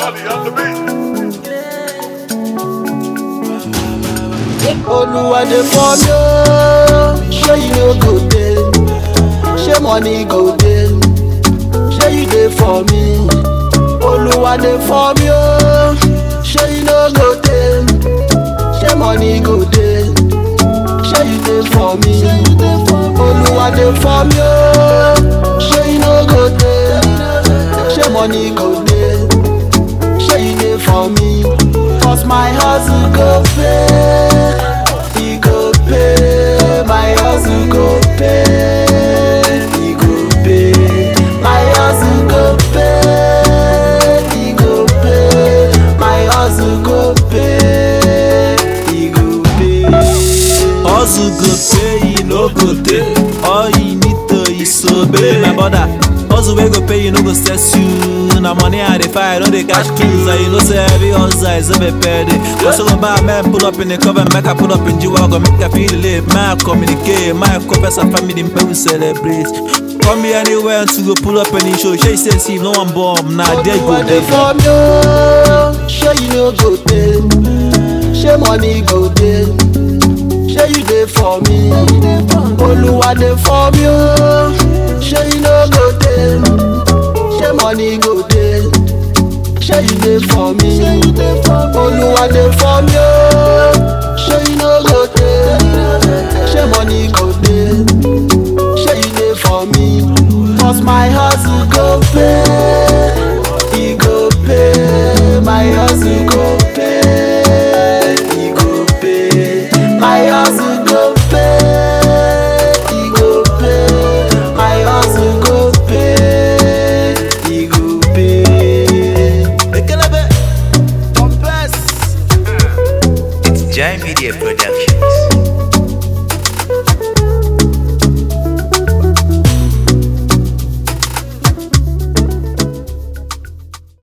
Dolly on the beat. Oluwa dey for me ooo, shey you no go dey, shey money go dey, shey you dey for me. Oluwa dey for me ooo, shey you no go dey, shey money go dey, shey you dey for me. Oluwa dey for me ooo, shey you no go dey, shey money go dey, shey you dey for me. Cause my hustle go pay, e go pay, my hustle go pay, e go pay, my hustle go pay, e go pay, my hustle go pay, e go pay. Hustle go pay, you no go dey. All you need to is obey my brother. Hustle wey go pay, you no go stress you. Na money I dey find, no dey cash kills. And you know say every hustle is a pay day. Hustle on by man, pull up in the cover, make I pull up in G-Wagon, make I feel the live. Man communicate, my confess and family, make we celebrate. Come here anywhere to go pull up any show. Shey say see no one bomb, nah there go Oluwa dey dey. for me ooo, shey you no go dey, shey money go dey, shey you dey for me. Oluwa dey for me ooo, shey you no go dey, shey money go dey, shey you dey for me. Oluwa dey for me ooo, shey you no go dey, shey money go dey. Shey you dey for me Cause my hustle go pay E go pay My hustle go pay E go pay My hustle go pay E go pay My hustle go pay E go pay Ekelebe, confess. It's Jai Media Productions.